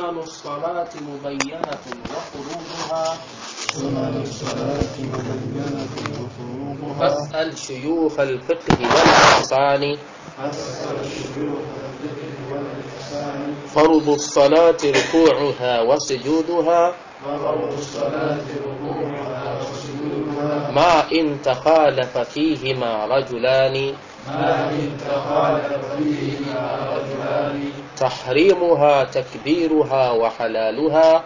سنن الصلاة مبينة وفروضها سنن الصلاة مبينة وفروضها فاسأل شيوخ الفقه والإحسان أسأل الشيوخ الذكر والإحسان فرض الصلاة ركوعها وسجودها فرض الصلاة ركوعها وسجودها ما إن تخالف فيهما رجلان ما إن تخالف فيهما رجلان تحريمها تكبيرها وحلالها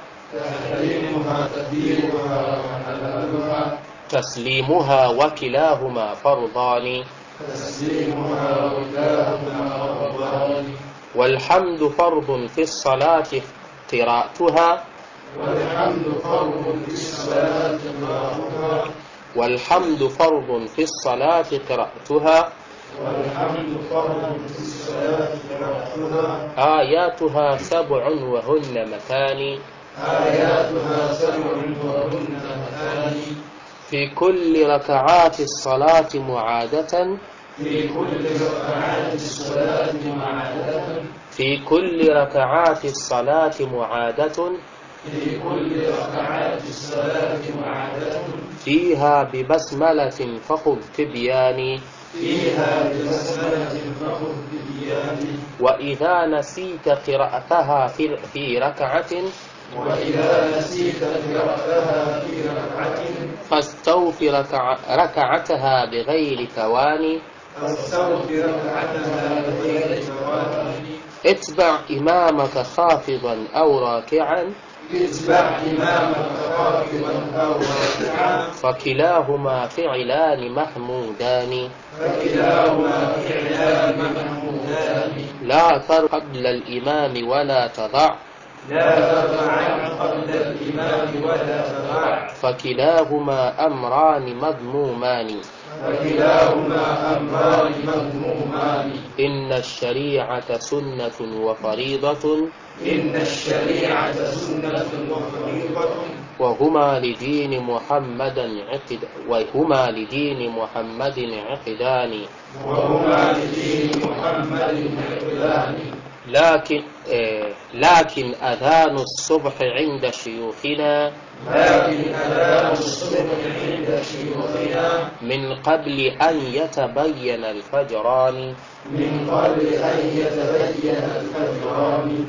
تحريمها تدبيرها وحلالها تسليمها وكلاهما فرضان تسليمها وكلاهما فرضان والحمد فرض في الصلاة قراءتها والحمد فرض في الصلاة قراءتها والحمد فرض في الصلاة قراءتها والحمد فرض في الصلاة قراءتها آياتها سبع وهن مكان آياتها سبع وهن مثاني في كل ركعات الصلاة معادة في كل ركعات الصلاة معادة في كل ركعات الصلاة معادة في كل ركعات الصلاة معادة فيها ببسملة فخذ تبياني فيها ببسملة فخذ بديان وإذا نسيت قراءتها في, في ركعة وإذا نسيت قراءتها في ركعة فاستوف ركع ركعتها بغير تواني فاستوف ركعتها بغير تواني اتبع إمامك خافضا أو راكعا اتبع إمامك خافضا أو راكعا فكلاهما فعلان محمودان فكلاهما فعلان محمودان لا تر قبل الإمام ولا تضع لا ترفعن قبل الإمام ولا تضع فكلاهما أمران مذمومان فكلاهما أمران مذمومان إن الشريعة سنة وفريضة إن الشريعة سنة وفريضة وهما لدين محمد عقد وهما لدين محمد عقدان وهما لدين محمد عقدان لكن آه لكن أذان الصبح عند شيوخنا لكن أذان الصبح عند شيوخنا من قبل أن يتبين الفجران من قبل أن يتبين الفجران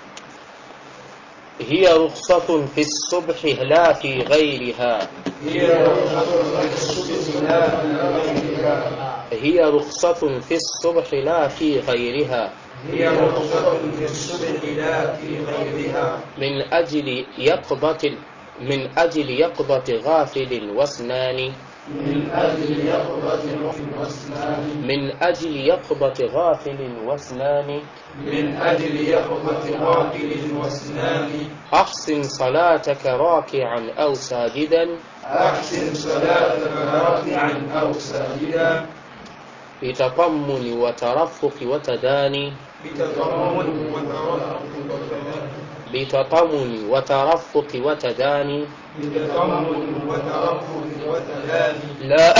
هي رخصة في الصبح لا في غيرها هي رخصة في الصبح لا في غيرها هي رخصة في الصبح لا في غيرها هي رخصة في الصبح لا في غيرها من أجل يقظة من أجل يقظة غافل واسنان من أجل يقظة واسنان من أجل يقظة غافل واسنان من أجل يقظة غافل واسنان أحسن صلاتك راكعا أو ساجدا أحسن صلاتك راكعا أو ساجدا بتطمن وترفق وتداني بتضمن وترفق وتداني بتطمن وترفق وتداني بتضمن وترفق وتداني لا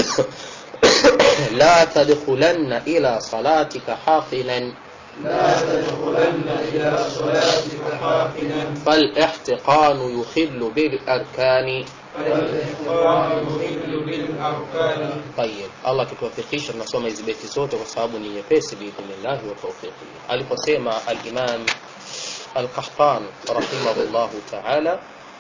لا تدخلن إلى صلاتك حافلا لا تدخلن إلى صلاتك حافلا فالاحتقان يخل بالأركان فالاحترام يخل بالأركان طيب Allah kituwafikisha tunasoma hizi beti zote kwa sababu ni nyepesi biidhnillahi wa tawfiqi aliposema al-Imam al-Qahtan rahimahullahu ta'ala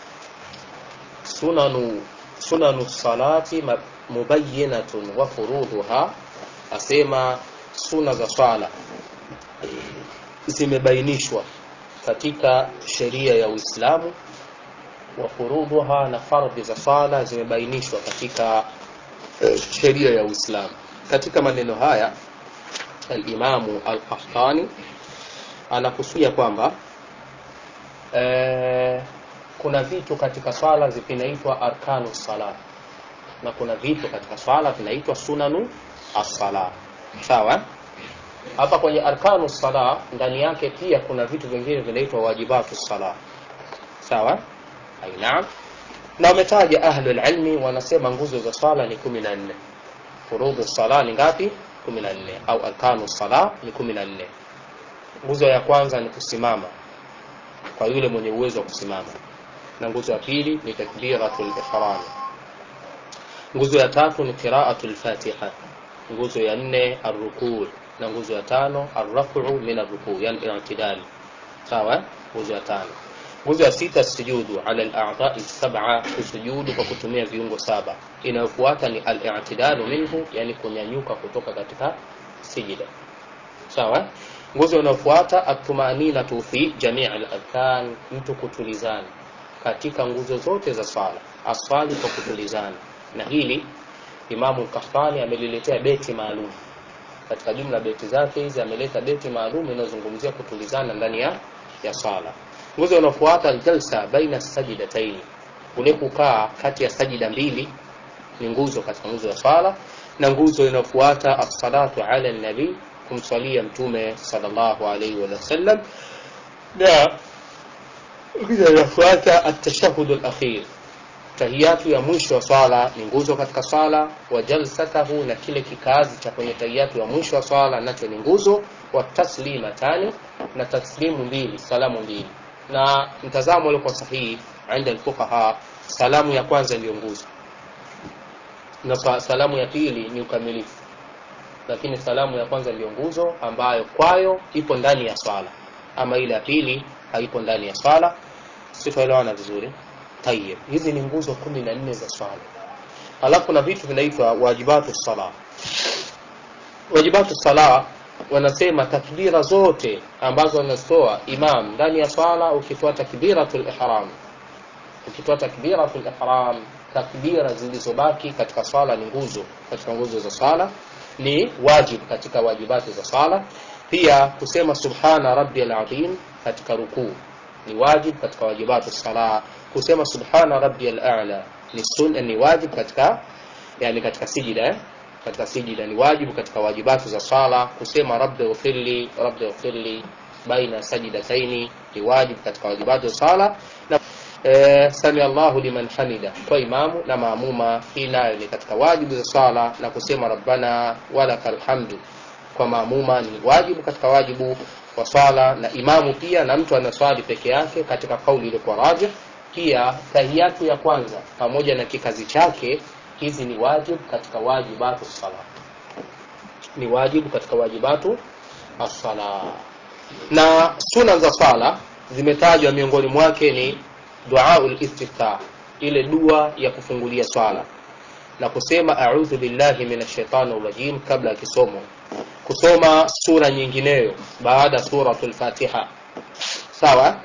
sunanu sunanu salati ma- mubayyinatun wa furuduha asema suna za swala zimebainishwa katika sheria ya Uislamu wa furuduha na fardhi za swala zimebainishwa katika eh, sheria ya Uislamu. Katika maneno haya al-Imamu al-Qahtani anakusudia kwamba eh, kuna vitu katika swala vinaitwa arkanu sala na kuna vitu katika swala vinaitwa sunanu as-sala. Sawa? Hapa kwenye arkanu sala ndani yake pia kuna vitu vingine vinaitwa wajibatu sala. Sawa? Ainaam. Na wametaja ahlul ilmi wanasema nguzo za swala ni 14. Furudhu sala ni ngapi? 14 au arkanu sala ni 14. Nguzo ya kwanza ni kusimama. kwa yule mwenye uwezo wa kusimama na nguzo ya pili ni takbiratul ihram nguzo ya tatu ni qiraatul fatiha nguzo ya nne arrukuu na nguzo ya tano arrafu min arrukuu yani i'tidal sawa nguzo ya tano nguzo ya sita sujudu ala al-a'dha'i sab'a kusujudu kwa kutumia viungo saba inayofuata ni al-i'tidalu minhu yani kunyanyuka kutoka katika sijida sawa nguzo inayofuata at-tumaninatu fi jami' al-arkan mtu kutulizana katika nguzo zote za swala aswali kwa kutulizana na hili Imamu Kahtani ameliletea beti maalum katika jumla beti zake hizi ameleta beti maalum inayozungumzia kutulizana ndani ya ya swala nguzo inayofuata aljalsa baina sajidataini kule kukaa kati ya sajida mbili ni nguzo katika nguzo ya swala na nguzo inayofuata as-salatu ala nabi kumswalia mtume sallallahu alaihi wa sallam na nguzo inayofuata at-tashahhud al-akhir tahiyatu ya mwisho wa swala ni nguzo katika swala wa jalsatahu na kile kikazi cha kwenye tahiyatu ya mwisho wa swala nacho ni nguzo wa taslimatani na taslimu mbili salamu mbili na mtazamo uliokuwa sahihi inda alfuqaha salamu ya kwanza ndiyo nguzo na salamu ya pili ni ukamilifu lakini salamu ya kwanza ndiyo nguzo ambayo kwayo ipo ndani ya swala ama ile ya pili haipo ndani ya swala sitaelewana vizuri tayeb hizi ni nguzo kumi na nne za swala alafu kuna vitu vinaitwa wajibatu sala wajibatu sala wanasema takbira zote ambazo wanazitoa imam ndani ya swala ukitoa takbiratul ihram ukitoa takbiratul ihram takbira zilizobaki katika swala ni nguzo katika nguzo za swala ni wajib katika wajibati za swala pia kusema subhana rabbiyal azim katika rukuu ni wajib katika wajibatu sala kusema subhana rabbiyal a'la ni sunna ni wajib katika yani katika sijida eh? katika sijida ni wajibu katika wajibatu za sala kusema rabbi ghfirli rabbi ghfirli baina sajidataini ni wajibu katika wajibatu za sala na e, sami Allahu liman hamida kwa imamu na maamuma hii nayo ni katika wajibu za sala na kusema rabbana walakal hamdu kwa maamuma ni wajibu katika wajibu wa swala na imamu pia na mtu anaswali peke yake katika kauli iliyokuwa rajih pia tahiyatu ya kwanza pamoja na kikazi chake hizi ni wajibu katika wajibatu sala ni wajibu katika wajibatu as-sala na suna za swala zimetajwa miongoni mwake ni duaul istiftah ile dua ya kufungulia swala na kusema a'udhu billahi minash shaitani rajim kabla ya kisomo kusoma sura nyingineyo baada suratul fatiha sawa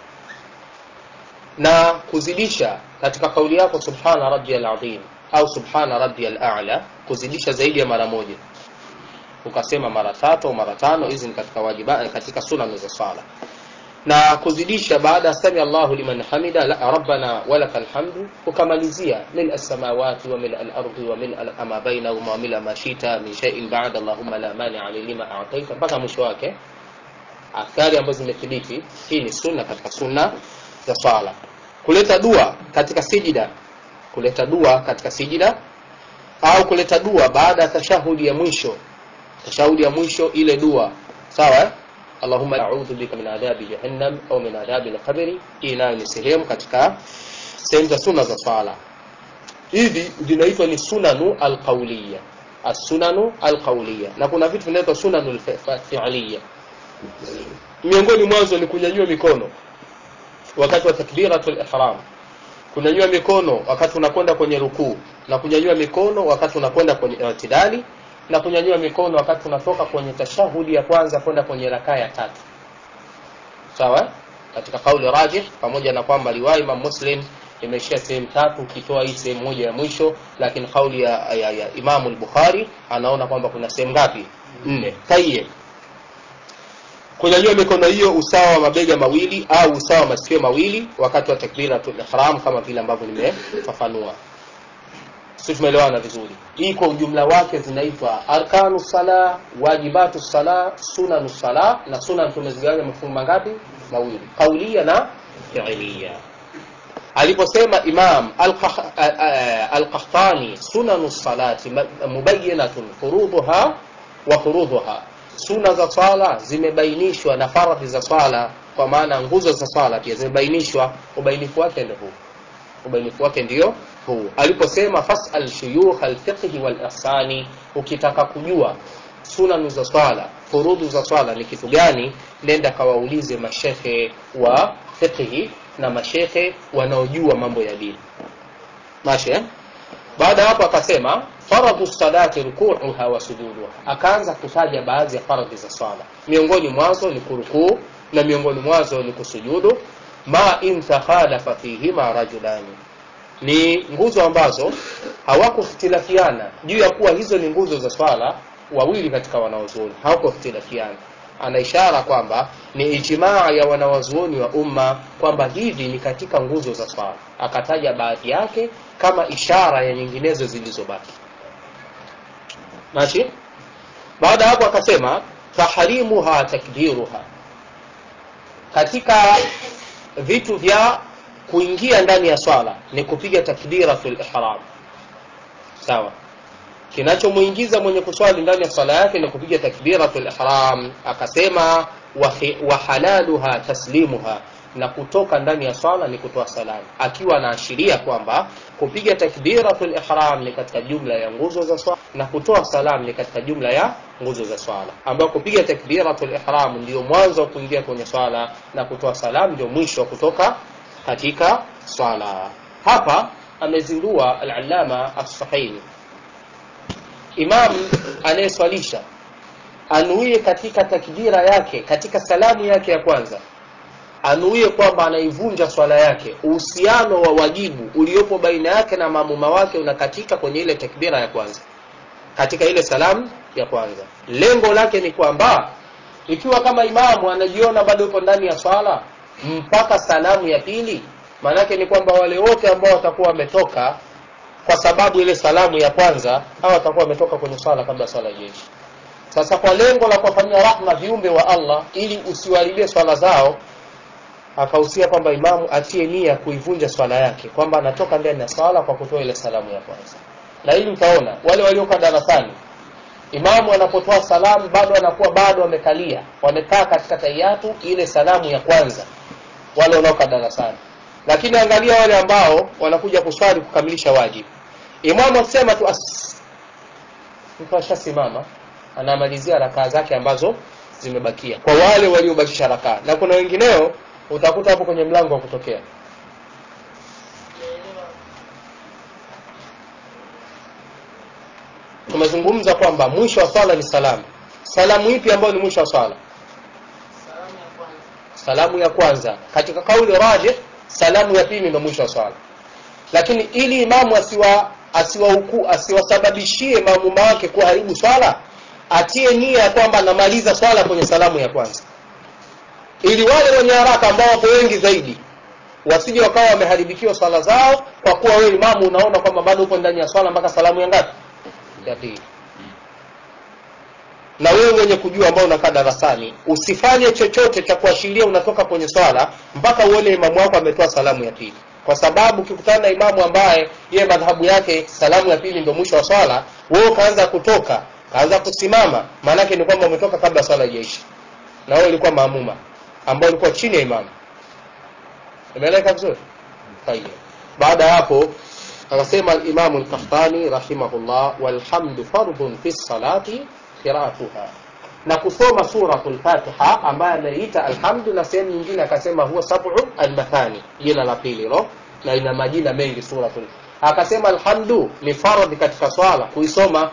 na kuzidisha katika kauli yako subhana rabbiyal azim au subhana rabbiyal a'la kuzidisha zaidi ya mara moja ukasema mara tatu au mara tano hizi ni katika wajiba katika sunna za swala na kuzidisha baada ya sami Allahu liman hamida la rabbana walakal hamdu ukamalizia mil as-samawati wa mil al-ardi wa mil ma bainahuma wa mil ma shita min shay'in ba'da Allahumma la mani'a lima a'taita mpaka mwisho wake athari ambazo zimethibiti hii ni sunna katika sunna za swala kuleta dua katika sijida kuleta dua katika sijida au kuleta dua baada ya tashahudi ya mwisho tashahudi ya mwisho ile dua sawa eh? Allahumma a'udhu bika min adhabi jahannam au min adhabi al-qabri hii nayo ni sehemu katika sehemu za sunna za swala hivi vinaitwa ni sunanu al-qawliya as-sunanu al-qawliya na kuna vitu vinaitwa sunanu al-fi'liya miongoni mwanzo ni kunyanyua mikono wakati wa takbiratul ihram kunyanyua mikono wakati unakwenda kwenye rukuu na kunyanyua mikono wakati unakwenda kwenye i'tidali na kunyanyua mikono wakati unatoka kwenye tashahudi ya kwanza kwenda kwenye rakaa ya tatu sawa katika kauli rajih pamoja na kwamba riwaya Imam Muslim imeishia sehemu tatu ukitoa hii sehemu moja ya mwisho lakini kauli ya, ya, ya Imam al-Bukhari anaona kwamba kuna sehemu ngapi nne tayyib kunyanyua mikono hiyo usawa wa mabega mawili au usawa wa masikio mawili wakati wa takbiratul ihram kama vile ambavyo nimefafanua sisi tumeelewana vizuri hii kwa ujumla wake zinaitwa arkanu sala wajibatu sala sunanu sala na sunan tumezigawanya mafungu mangapi mawili kaulia na fi'liya aliposema imam al-qahtani sunanu salati mubayyinatun furuduha wa furudhuha suna za swala zimebainishwa na faradhi za swala kwa maana nguzo za swala pia zimebainishwa ubainifu wake ndio huu ubainifu wake ndio huu aliposema fasal shuyukh alfiqhi wal ihsani ukitaka kujua sunanu za swala furudhu za swala ni kitu gani nenda kawaulize mashehe wa fiqhi na mashehe wanaojua mambo ya dini mashe baada hapo akasema faradhu salati rukuuha wa sujuduha akaanza kutaja baadhi ya faradhi za swala miongoni mwazo ni kurukuu na miongoni mwazo ni kusujudu ma in takhalafa fihima rajulani ni nguzo ambazo hawakuhtilafiana juu ya kuwa hizo ni nguzo za swala wawili katika wanawazuoni hawakuhtilafiana ana ishara kwamba ni ijmaa ya wanawazuoni wa umma kwamba hivi ni katika nguzo za swala akataja baadhi yake kama ishara ya nyinginezo zilizobaki mashi baada hapo akasema tahrimuha takbiruha katika vitu vya kuingia ndani ya swala ni kupiga takbiratul ihram sawa kinachomuingiza mwenye kuswali ndani ya swala yake ni kupiga takbiratul ihram akasema wa halaluha taslimuha na kutoka ndani ya swala ni kutoa salamu akiwa anaashiria kwamba kupiga takbiratul ihram ni katika jumla ya nguzo za swala na kutoa salamu ni katika jumla ya nguzo za swala ambayo kupiga takbiratul ihram ndio mwanzo wa kuingia kwenye swala na kutoa salamu ndio mwisho wa kutoka katika swala hapa amezindua al-allama as-sahih imam anayeswalisha anuie katika takbira yake katika salamu yake ya kwanza anuie kwamba anaivunja swala yake uhusiano wa wajibu uliopo baina yake na maamuma wake unakatika kwenye ile takbira ya kwanza katika ile salamu ya kwanza lengo lake ni kwamba ikiwa kama imamu anajiona bado yupo ndani ya swala mpaka salamu ya pili maanake ni kwamba wale wote ambao watakuwa wametoka kwa sababu ile salamu ya kwanza au watakuwa wametoka kwenye swala kabla swala jeshi sasa kwa lengo la kuwafanyia rahma viumbe wa Allah ili usiwaharibie swala zao akahusia kwamba imamu atie nia kuivunja swala yake kwamba anatoka ndani ya swala kwa kutoa ile salamu ya kwanza na hili utaona wale waliokaa darasani imamu anapotoa salamu bado anakuwa bado wamekalia wamekaa katika taiyatu ile salamu ya kwanza wale wanaokaa darasani lakini angalia wale ambao wanakuja kuswali kukamilisha wajibu imamu akisema tu as mtu ashasimama anamalizia rakaa zake ambazo zimebakia kwa wale waliobakisha rakaa na kuna wengineo utakuta hapo kwenye mlango wa kutokea tumezungumza kwamba mwisho wa swala ni salamu salamu ipi ambayo ni mwisho wa swala salamu ya kwanza katika kauli rajih salamu ya pili ndio mwisho wa swala lakini ili imamu asiwa asiwahuku asiwasababishie maamuma wake kuharibu swala atie nia kwamba anamaliza swala kwenye salamu ya kwanza ili wale wenye haraka ambao wapo wengi zaidi wasije wakawa wameharibikiwa swala zao kwa kuwa wewe imamu unaona kwamba bado upo ndani ya swala mpaka salamu ya ngapi ya pili na wewe mwenye kujua ambao unakaa darasani usifanye chochote cha kuashiria unatoka kwenye swala mpaka uone imamu wako ametoa salamu ya pili kwa sababu ukikutana na imamu ambaye yeye madhahabu yake salamu ya pili ndio mwisho wa swala wewe ukaanza kutoka kaanza kusimama maanake ni kwamba umetoka kabla swala haijaisha na wewe ulikuwa maamuma ambao ulikuwa chini ya imamu imeeleka vizuri tayeb baada ya hapo akasema al-Imam al-Qahtani rahimahullah walhamdu fardhun fi salati qira'atuha na kusoma suratul Fatiha ambaye anaita alhamdu na sehemu nyingine akasema huwa sab'u al-mathani jina la pili lo na ina majina mengi suratul akasema alhamdu ni fardhi katika swala kuisoma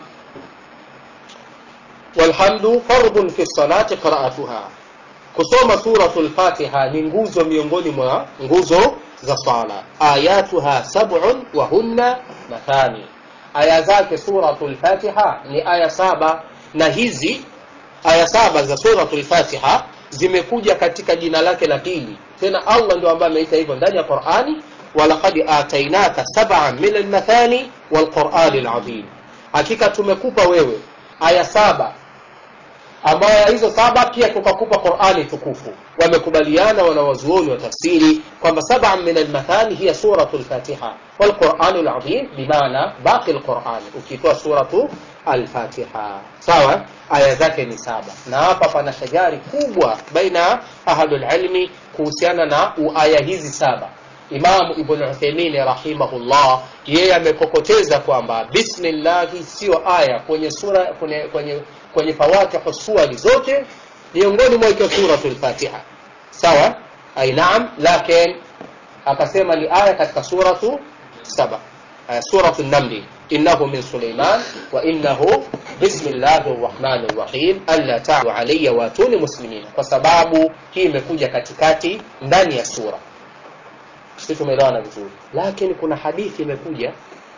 walhamdu fardhun fi salati qira'atuha kusoma suratul Fatiha ni nguzo miongoni mwa nguzo za swala ayatuha sab'un wa hunna mathani aya zake suratul Fatiha ni aya saba na hizi aya saba za suratul Fatiha zimekuja katika jina lake la pili tena Allah ndio ambaye ameita hivyo ndani ya Qur'ani walaqad atainaka sab'an min al-mathani wal-Qur'ani al-azim hakika tumekupa wewe aya saba ambayo hizo saba pia tukakupa qurani tukufu wamekubaliana wanawazuoni wa tafsiri kwamba saba min almathani hiya suratu lfatiha walquranu ladhim bimaana baqi lqurani ukitoa suratu alfatiha sawa aya zake ni saba na hapa pana shajari kubwa baina ahlulilmi kuhusiana na aya hizi saba imamu ibn utheimin rahimahullah yeye amekokoteza kwamba bismillahi siyo aya kwenye sura kwenye kwenye kwenye fawatihu suwari zote miongoni mwa ikiwa suratu lfatiha sawa ai naam lakin akasema ni aya katika suratu saba uh, suratu namli innahu min suleiman wa innahu bismillahi rrahmani rrahim alla talu alaya watuni muslimin kwa sababu hii imekuja katikati ndani ya sura si tumeelewana vizuri lakini kuna hadithi imekuja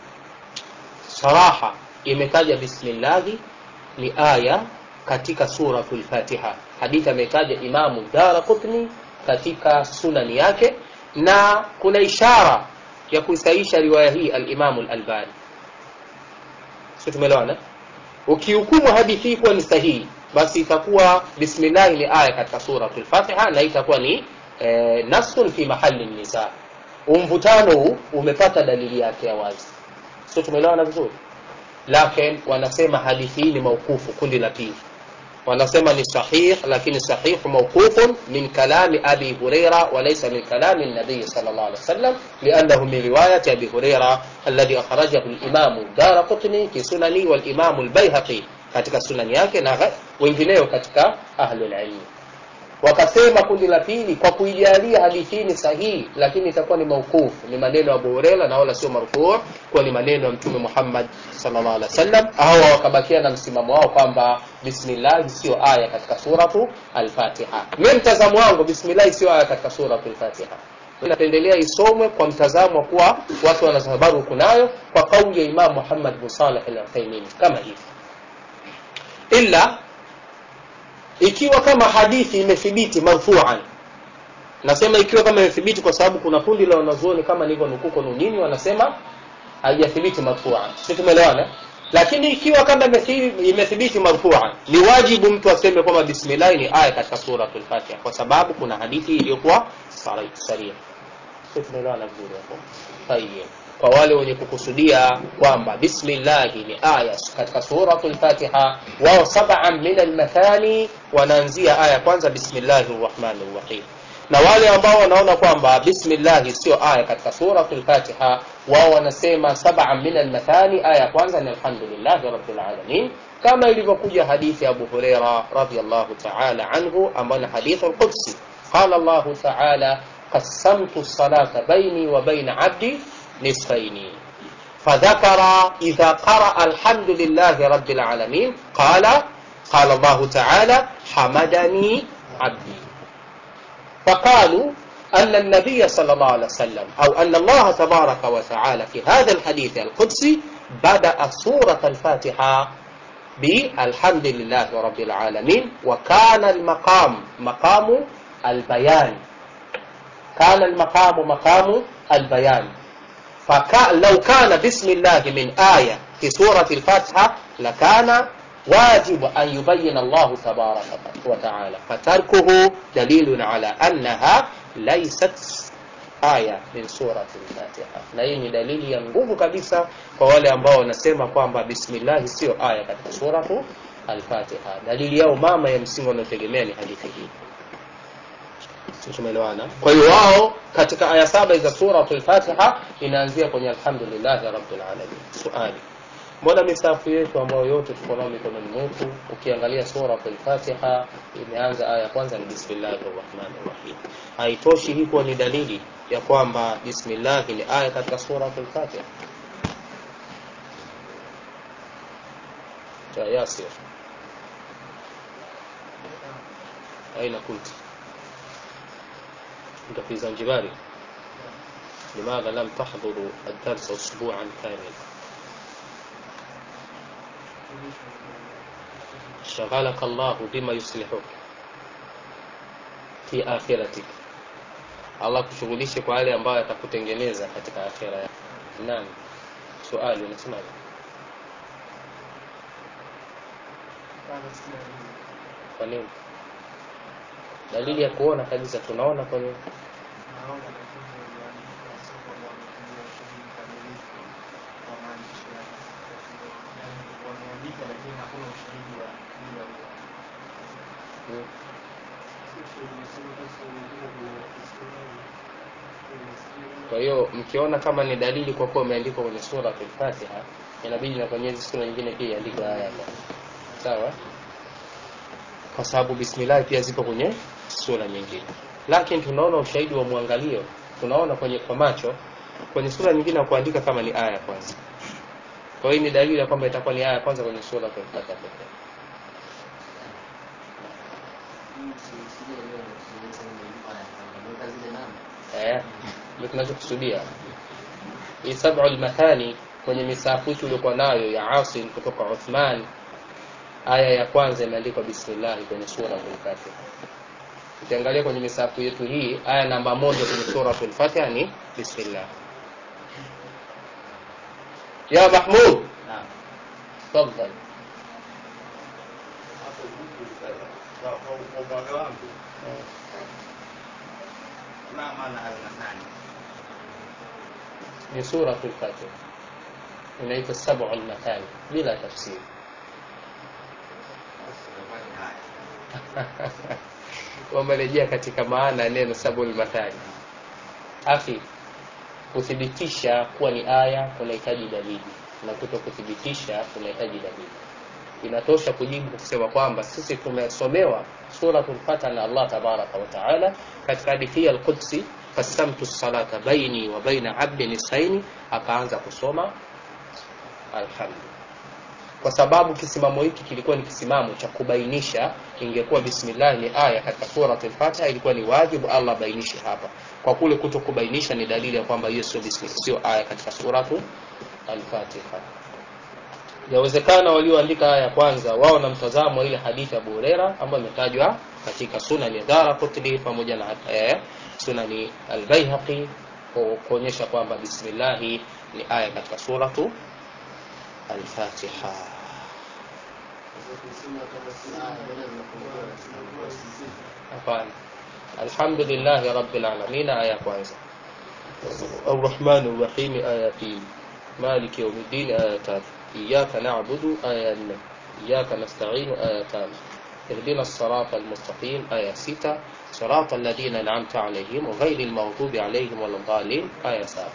saraha imetaja bismillahi ni aya katika suratu lfatiha hadithi ametaja imamu dara qutni katika sunani yake na kuna ishara ya kuisaisha riwaya hii alimamu lalbani si tumeelewana ukihukumu hadithi hii kuwa ni sahihi basi itakuwa bismillahi ni aya katika suratu lfatiha na itakuwa ni eh, nasun fi mahali nisa umvutano huu umepata dalili yake ya wazi sio tumeelewana vizuri lakin wanasema hadithi hii ni maukufu kundi la pili wanasema ni sahih lakini sahihu mawqufun min kalami abi huraira walaysa min kalami nabiyi sal llah alih wasallam liannahu min riwayati abi huraira alladhi akhrajahu limamu dara qutni fi sunani walimamu lbaihaqi katika sunani yake na wengineo katika ahlulilmi wakasema kundi la pili kwa kuijalia hadithi hii ni sahihi lakini itakuwa ni maukufu ni maneno ya abu hureira na wala sio marfuu kuwa ni maneno ya mtume muhammad salllah alih wasallam au wakabakia na msimamo wao kwamba bismillahi sio aya katika suratu alfatiha mi mtazamo wangu bismillahi sio aya katika suratu alfatiha napendelea isomwe kwa mtazamo wa kuwa watu wanatabaruku nayo kwa kauli ya imam muhammad bin saleh al uthaimin kama hivi ila ikiwa kama hadithi imethibiti marfuan nasema ikiwa kama imethibiti kwa sababu kuna kundi la wanazuoni kama nilivyo nukuko nunini wanasema haijathibiti marfuan si tumeelewana lakini ikiwa kama imethibiti marfuan ni wajibu mtu aseme kwamba bismillahi ni aya katika suratul fatiha kwa sababu kuna hadithi iliyokuwa saria si tumeelewana vizuri hapo tayeb kwa wale wenye kukusudia kwamba bismillahi ni aya katika suratul fatiha wao sab'an min almathani wanaanzia aya kwanza bismillahi rrahmani rrahim na wale ambao wanaona kwamba bismillahi sio aya katika suratul fatiha wao wanasema sab'an min almathani aya kwanza ni alhamdulillahi rabbil alamin kama ilivyokuja hadithi ya abu hureira radiallahu taala anhu ambayo ni hadithu lqudsi qala llahu taala qasamtu salata baini wa baina abdi نصفين فذكر إذا قرأ الحمد لله رب العالمين قال قال الله تعالى حمدني عبدي فقالوا أن النبي صلى الله عليه وسلم أو أن الله تبارك وتعالى في هذا الحديث القدسي بدأ سورة الفاتحة بالحمد لله رب العالمين وكان المقام مقام البيان كان المقام مقام البيان فلو كان بسم الله من آية في سورة الفاتحة لكان واجب أن يبين الله تبارك وتعالى فتركه دليل على أنها ليست aya min surati lfatiha na hii ni dalili ya nguvu kabisa kwa wale ambao wanasema kwamba bismillahi sio aya katika suratu alfatiha dalili yao mama ya msingi wanaotegemea ni hadithi hii tumeelewana kwa hiyo wao katika aya saba za suratu lfatiha inaanzia kwenye alhamdulillahi rabbil alamin suali mbona misafu yetu ambayo yote tuko nao mikononi mwetu ukiangalia suratu lfatiha imeanza aya ya kwanza ni bismillahi rrahmani rrahim haitoshi hii kuwa ni dalili ya kwamba bismillahi ni aya katika suratu lfatiha cha yasir aina kunti انت في زنجباري لماذا لم تحضروا الدرس اسبوعا كاملا شغلك الله بما يصلحك fi akhiratik allah kushughulishe kwa yale ambayo atakutengeneza katika akhira yako naam swali unasemaje kwa nini dalili ya kuona kabisa tunaona kwenye naona lakini wameandika sio kwamba wametumia ushahidi kamilifu wa maandishi yake. Yaani wameandika lakini hakuna ushahidi wa bila huo. mm, kwa hiyo mkiona kama ni dalili kwa kuwa imeandikwa kwenye sura al-Fatiha inabidi na kwenye hizi sura nyingine pia iandikwe haya hapa sawa kwa sababu bismillah pia zipo kwenye sura nyingine lakini tunaona ushahidi wa mwangalio tunaona kwenye kwa macho kwenye sura nyingine wa kuandika kama ni aya ya kwanza kwa hiyo ni dalili ya kwamba itakuwa ni aya ya kwanza kwenye sura al-Fatiha pekee eh ndio tunachokusudia hii sab'u al-mathani kwenye misafu tuliokuwa nayo ya Asim kutoka Uthman aya ya kwanza imeandikwa bismillah kwenye sura al-Fatiha ukiangalia kwenye misafu yetu hii aya namba moja kwenye sura al-Fatiha ni bismillah ya Mahmud Naam. tafadhali Hapo vipi kwa kwa upande wangu ma maana al-mathani ni sura al-Fatiha inaitwa sab'u al-mathani bila tafsiri Sifanye haya. wamerejea katika maana ya neno sabul mathani afi kuthibitisha kuwa ni aya kunahitaji dalili na kuto kuthibitisha kunahitaji dalili inatosha kujibu kusema kwamba sisi tumesomewa suratul fatiha na Allah tabaraka wa taala katika hadithi ya al-Qudsi qasamtu salata baini wa baina abdi nisfaini akaanza kusoma alhamdu kwa sababu kisimamo hiki kilikuwa ni kisimamo cha kubainisha ingekuwa bismillah ni aya katika surat al-Fatiha ilikuwa ni wajibu Allah bainishe hapa kwa kule kuto kubainisha ni dalili ya kwamba hiyo sio bismillah sio aya katika suratu al-Fatiha yawezekana walioandika aya ya kwanza wao na mtazamo wa ile hadithi ya Abu Huraira ambayo imetajwa katika sunan ya Daraqutni pamoja na eh, sunani al-Baihaqi ku- kuonyesha kwamba bismillah ni aya katika suratu al-Fatiha hapana alhamdulillahi rabbil alamin aya ya kwanza الرحمن الرحيم آية pili مالك يوم الدين آية tatu إياك نعبد آية nne إياك نستعين آية tano اهدنا الصراط المستقيم آية ستة صراط الذين أنعمت عليهم غير المغضوب عليهم ولا الضالين آية سبعة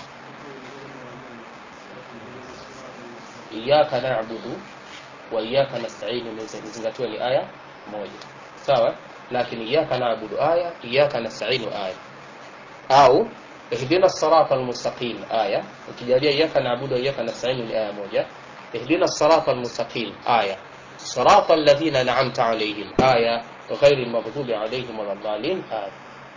إياك نعبد وإياك نستعين imezingatiwa ni aya moja sawa lakini إياك نعبد aya إياك نستعين aya au ihdina sirata almustaqim aya ukijalia iyyaka na'budu wa iyyaka nasta'in ni aya moja ihdina sirata almustaqim aya sirata alladhina an'amta alayhim aya غير المغضوب عليهم ولا الضالين aya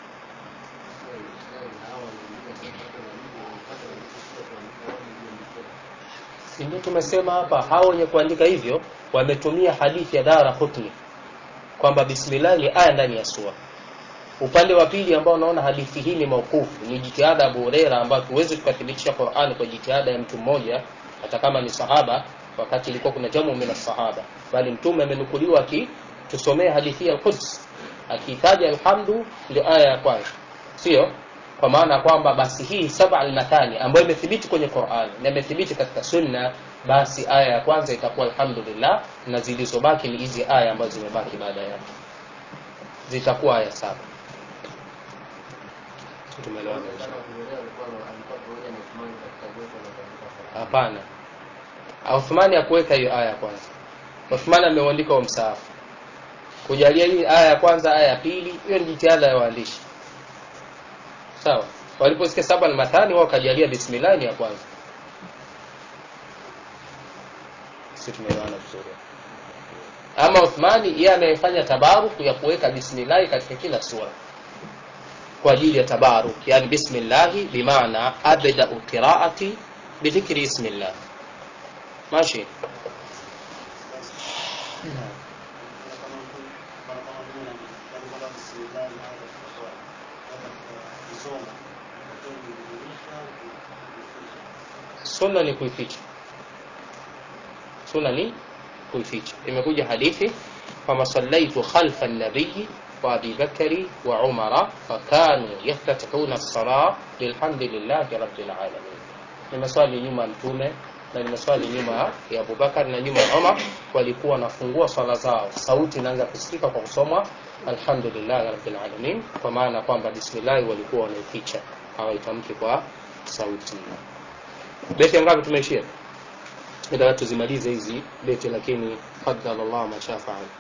si ndio tumesema hapa hao wenye kuandika hivyo wametumia hadithi ya Dara Qutni kwamba bismillah ni aya ndani ya sura upande wa pili ambao unaona hadithi hii ni maukufu ni jitihada ya Abu Huraira ambayo tuweze tukathibitisha Qur'an kwa jitihada ya mtu mmoja hata kama ni sahaba wakati ilikuwa kuna jamu min sahaba bali mtume amenukuliwa aki tusomee hadithi ya Quds akitaja alhamdu ndio aya ya kwanza sio kwa maana kwamba basi hii saba almathani ambayo imethibiti kwenye Qur'an na imethibiti katika sunna basi aya ya kwanza itakuwa alhamdulillah na zilizobaki ni hizi aya ambazo zimebaki baada yake zitakuwa aya saba tumeelewana hapana Uthmani hakuweka hiyo aya ya kwanza Uthmani ameuandika wa msaafu kujalia hii aya ya kwanza aya ya pili hiyo ni jitihada ya waandishi sawa waliposikia saba al-mathani wao kajalia bismillah ni ya kwanza sisi tumeelewana vizuri ama Uthmani yeye anayefanya tabaruk ya kuweka bismillah katika kila sura kwa ajili ya tabaruk yani bismillah bimaana abda qiraati bidhikri ismillah ماشي sunna ni kuificha sunna ni kuificha imekuja hadithi فما صليت خلف النبي وأبي بكر وعمر فكانوا يفتتحون الصلاة بالحمد لله رب العالمين nimeswali nyuma ya mtume na nimeswali nyuma ya Abubakar na nyuma ya Umar walikuwa wanafungua swala zao sauti inaanza kusikika kwa kusomwa alhamdulillah rabbil alamin kwa maana kwamba bismillah walikuwa wanaificha hawaitamki kwa sauti beti ngapi tumeishia ila tuzimalize hizi beti lakini faddala Allah ma shaa faal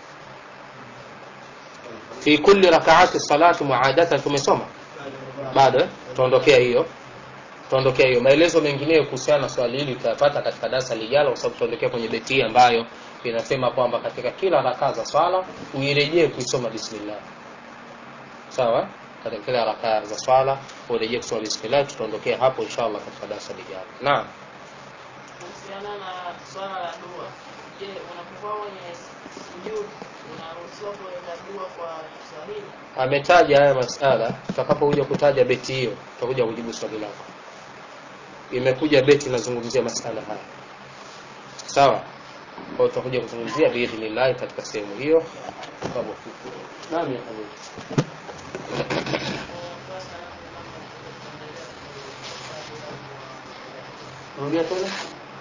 fi kulli rak'ati salati muadatan tumesoma bado eh? tuondokea hiyo tuondokea hiyo maelezo mengineyo kuhusiana na swali hili tutayapata katika darasa lijalo kwa sababu tutaondokea kwenye beti hii ambayo inasema kwamba katika kila rakaa za swala uirejee kuisoma bismillah sawa katika kila rakaa za swala urejee kusoma bismillah tutaondokea hapo inshallah katika darasa lijalo naam kuhusiana na swala la dua je unapokuwa kwenye sujud unaruhusiwa kuweka dua kwa kiswahili ametaja haya masala tutakapokuja kutaja beti hiyo tutakuja kujibu swali lako imekuja beti inazungumzia masala haya sawa kwa hiyo tutakuja kuzungumzia biidhnillahi katika sehemu hiyo Sababu- naam ya habibi rudia tena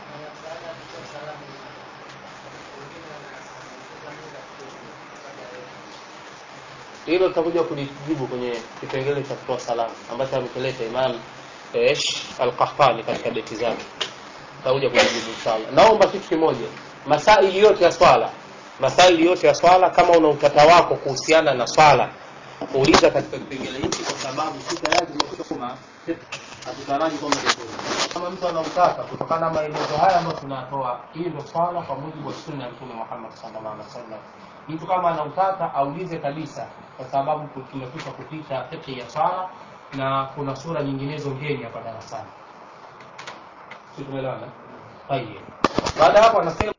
hilo tutakuja kulijibu kwenye kipengele cha kutoa salamu ambacho amekileta Imam Esh Al-Qahtani katika beti zake. Tutakuja kulijibu inshallah. Naomba kitu kimoja, masaili yote ya swala, masaili yote ya swala, kama una utata wako kuhusiana na swala, uliza katika kipengele hiki, kwa sababu si tayari tumesoma hatutaraji kwamba ndio kama mtu ana utata kutokana na maelezo haya ambayo tunatoa, hii ndio swala kwa mujibu wa sunna ya Mtume Muhammad sallallahu alaihi wasallam. Mtu kama ana utata aulize kabisa, kwa sababu tumekwisha kupita fiqh ya swala na kuna sura nyinginezo ngeni hapa darasani. Si tumeelewana? Tayeb. Baada ya hapo anasema